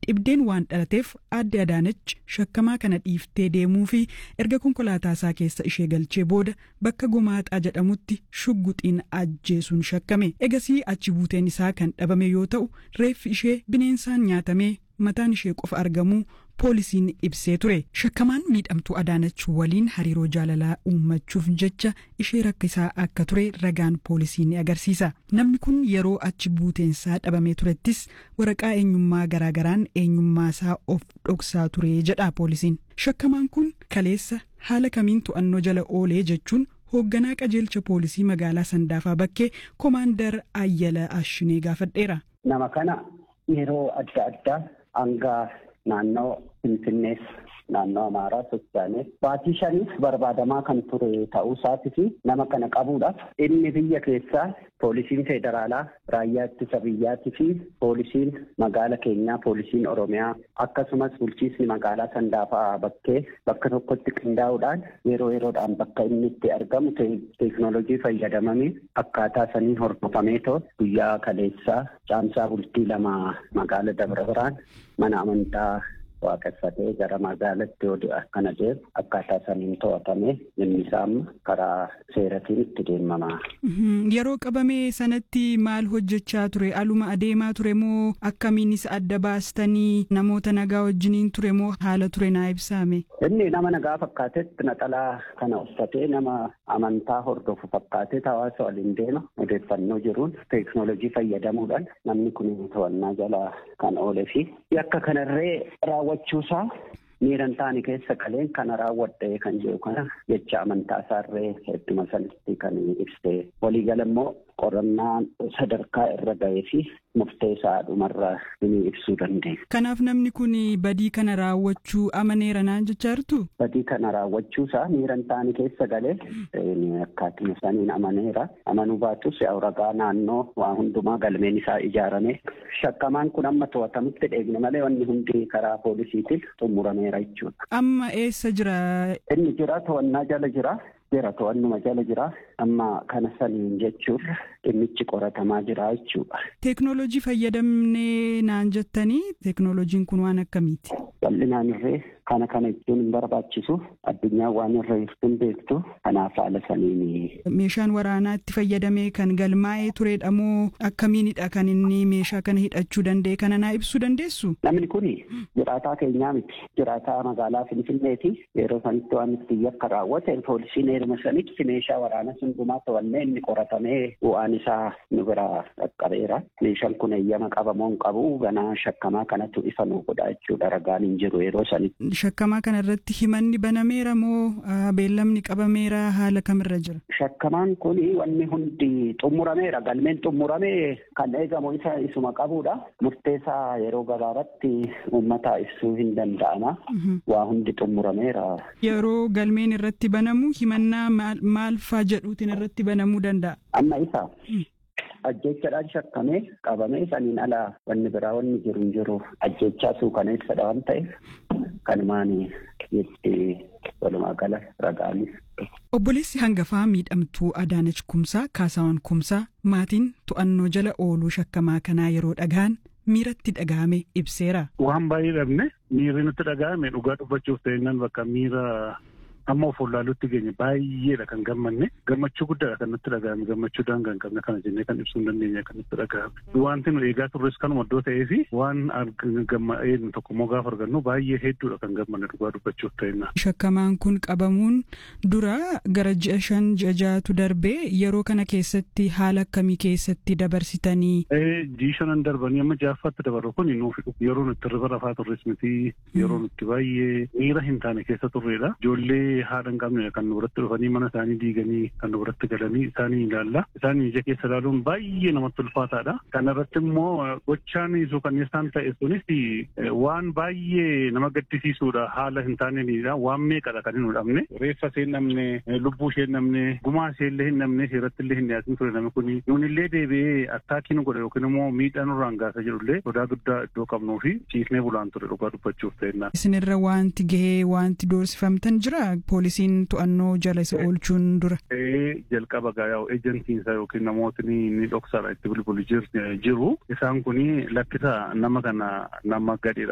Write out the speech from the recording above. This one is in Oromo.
dhibdeen waan dhalateef aadde Adaanach shakkamaa kana dhiiftee deemuu fi erga konkolaataa isaa keessa ishee galchee booda bakka gomaaxaa jedhamutti shugguxiin ajjeesuun shakkame egasii achi buuteen isaa kan dhabame yoo ta'u reeffi ishee bineensaan nyaatamee mataan ishee qofa argamuu poolisiin ibsee ture shakkamaan miidhamtuu adaanach waliin hariiroo jaalalaa uummachuuf jecha ishee rakkisaa akka ture ragaan poolisii ni agarsiisa namni kun yeroo achi buuteensaa dhabamee turettis waraqaa eenyummaa garaagaraan eenyummaasaa of dhoksaa ture jedha poolisiin shakkamaan kun kaleessa haala kamiin to'annoo jala oolee jechuun hoogganaa qajeelcha poolisii magaalaa sandaafaa bakkee koomaandar ayyala ashinee gaafadheera. nama kana yeroo adda addaa hanga naannoo Finfinnees naannoo Amaaraa sochaanees baatii shaniif barbaadamaa kan ture ta'uu isaatii fi nama kana qabuudhaaf inni biyya keessaa poolisiin federaalaa raayyaa ittisa biyyaatii fi poolisiin magaala keenyaa poolisiin Oromiyaa akkasumas bulchiisni magaalaa Sandaafaa bakkee bakka tokkotti qindaa'uudhaan yeroo yeroodhaan bakka inni itti argamu teeknooloojii fayyadamanii akkaataa sanii hordofameetoo guyyaa kaleessaa caamsaa bultii lama magaala Dabra Biraan mana amantaa waaqeffatee gara magaalatti yoo akkana deemu akkaataa saniin to'atame inni isaa karaa seeratiin itti deemama. Yeroo qabame sanatti maal hojjechaa ture? Aluma adeemaa ture moo akkamiinis adda baastanii namoota nagaa wajjiniin ture moo haala ture naa ibsaame? Inni nama nagaa fakkaatetti naxalaa kana uffatee nama amantaa hordofu fakkaatee hawaasa waliin deema odeeffannoo jiruun teeknooloojii fayyadamuudhaan namni kun to'annaa jala kan oolee fi yakka kanarree raawwachuusaa miiran taane keessa qaleen kana raawwadhe kan jiru kana jecha amantaa isaarree hedduma sanatti kan ibsee waliigala immoo qorannaa sadarkaa irra ga'ee fi murteessaa dhumarra ni ibsuu dandeenya. Kanaaf namni kun badii kana raawwachuu amaneera naan jechaa jirtu? Badii kana raawwachuusaa miiran taane keessa galee akkaatima saniin amaneera. Amanuu baatus ragaa naannoo waa hundumaa galmeen isaa ijaarame. Shakkamaan kun amma to'atamutti dheegne malee wanni hundi karaa poolisiitiin xumurameera jechuudha. Amma eessa jira? Inni jira to'annaa jala jira. jira to'annuma jala jira amma kana saniin jechuun dhimmichi qoratamaa jira jechuudha. Teeknooloojii fayyadamnee naan jettanii teeknooloojiin kun waan akkamiiti? Bal'inaan irree kana kana jechuun hin barbaachisu addunyaan waan irra jirtu hin beektu kanaaf haala saniin. Meeshaan waraanaa itti fayyadamee kan galmaa'ee turedha moo akkamiinidha kan inni meeshaa kana hidhachuu danda'e kana naa ibsuu dandeessu? Namni kun jiraataa keenyaa miti jiraataa magaalaa Finfinneeti yeroo sanitti waan itti yakka raawwate poolisiin heeruma sanitti meeshaa waraanaa hundumaa to'annee inni qoratamee bu'aan isaa nu bira qaqqabeera. Meeshaan kun eeyyama qabamoo hin qabu ganaa shakkamaa kanatu ifa nu godha jechuudha ragaan hin jiru yeroo sanitti. Shakkamaa kana irratti himanni banameera moo beellamni qabameera haala kamirra jira? Shakkamaan kun wanni hundi xumurameera galmeen xumuramee kan eegamu isa isuma qabudha. Murteessaa yeroo gabaabaatti uummata ibsuu hin danda'ama. Waa hundi xumurameera. Yeroo galmeen irratti banamu himannaa maal faa jedhuutiin irratti banamuu danda'a? Amma isa ajjechaadhaan shakkamee qabamee saniin alaa wanni biraa wanni jiru hin jiru ajjechaa suukaneessadha waan ta'eef kanumaan itti walumaa gala ragaanis. Obboleessi hangafaa miidhamtuu Adaanach Kumsaa Kaasaawwan Kumsaa maatiin to'annoo jala ooluu shakkamaa kanaa yeroo dhagahan miiratti dhagahame ibseera. Waan baay'ee dhabne miirri nutti dhagahame dhugaa dubbachuuf ta'innan bakka miira amma of wallaaluutti geenye baay'eedha kan gammanne gammachuu guddaadha kan nutti dhagahame gammachuu daangaa hin qabne kana jennee kan ibsuu hin dandeenye kan nutti dhagahame wanti nu eegaa turres kanuma iddoo ta'ee fi waan gammadheen tokko immoo gaafa argannu baay'ee hedduudha kan gammanne dhugaa dubbachuuf ta'inna. Shakkamaan kun qabamuun dura gara ji'a shan ji'a ja'atu darbee yeroo kana keessatti haala akkamii keessatti dabarsitanii. Ji'a shanan darbanii amma ja'affaatti dabarru kun nuuf yeroo nutti irra rafaa turres miti yeroo nutti baay'ee miira hin taane keessa turreedha. Ijoollee haadha hin qabne kan nu biratti dhufanii mana isaanii diiganii kan nu biratti galanii isaanii ilaalla. Isaanii ija keessa ilaaluun baay'ee namatti ulfaataadha. Kana irratti immoo gochaan suukanneessaan ta'e sunis waan baay'ee nama gaddisiisuudha. Haala hin taaneenidha. Waan meeqadha kan hin hudhamne. Reeffa ishee hin dhabne, lubbuu ishee hin dhabne, gumaa ishee illee hin dhabne, seeratti illee hin dhiyaatin ture namni kuni. Nuun illee deebi'ee attaakii nu godhe yookiin immoo miidhaa nurraan gaasa jedhullee sodaa guddaa iddoo qabnuu fi ciisnee bulaan ture dhugaa dubbachuuf ta'enna. Isinirra wanti gahee wanti doorsifamtan jira poolisiin to'annoo jala isa oolchuun dura. jalqaba gaa'aa ejansiinsa yookiin namootni ni dhoksaadha itti bilbilu jiru isaan kuni lakkisa nama kana nama gadheedha